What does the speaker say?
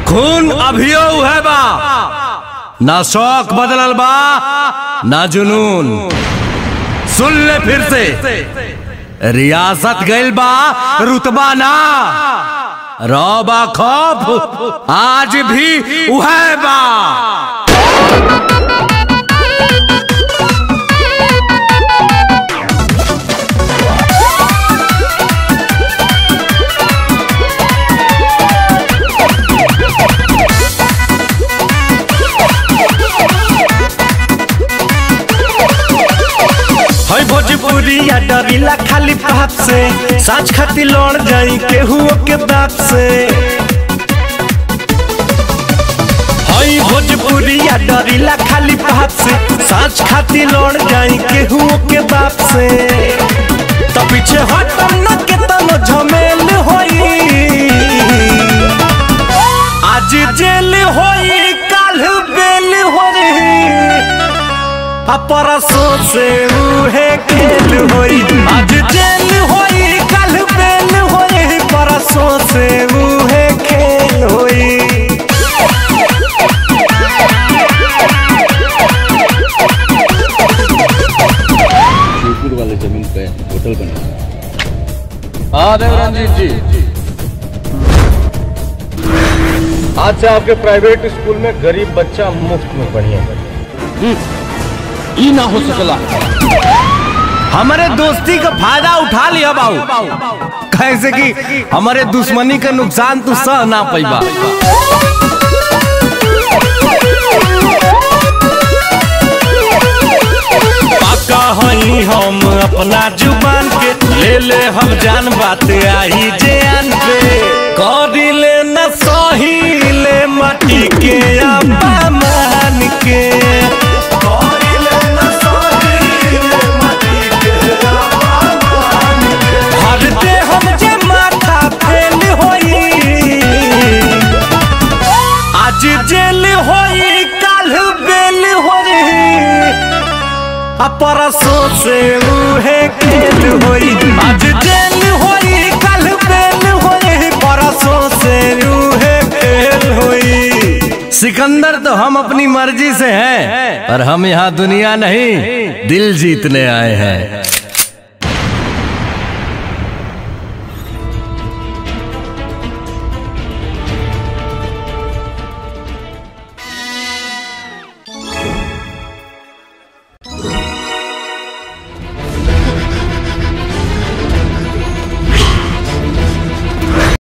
खून अभियो है बा ना शौक बदलल बा ना जुनून सुन ले फिर से रियासत गइल बा रुतबा ना रौबा खौफ आज भी उहे बा है भोजपुरी या डरीला खाली पाप से साँच खाती लड़ जाई केहू के बाप से है भोजपुरी या डरीला खाली पाप से साँच खाती लड़ जाई केहू के बाप से तो पीछे हटम न के तनो झमेल होई आज जेल होई काल बेल होई परसों से उहे खेल होई आज जेल होई कल बेल होई परसों से उहे खेल होई शिवपुर वाले जमीन पे होटल बना हाँ देवरंजीत जी आज से आपके प्राइवेट स्कूल में गरीब बच्चा मुफ्त में पढ़िए ई ना हो सकला हमारे दोस्ती का फायदा उठा लिया बाबू कैसे कि हमारे दुश्मनी का नुकसान तू सह ना पैबा पाका हई हम अपना जुबान के ले ले हम जान बात आई जान पे करी ले न सही ले मटी के अपमान के करी ले न सही ले मटी के अपमान के। हर दे हम जे माथा फेल होई आज जेल होई काल बेल होई आ परसों से उहे खेल होई आज जेल होई कल बेल होई परसों से उहे खेल होई सिकंदर तो हम अपनी मर्जी से हैं पर हम यहाँ दुनिया नहीं दिल जीतने आए हैं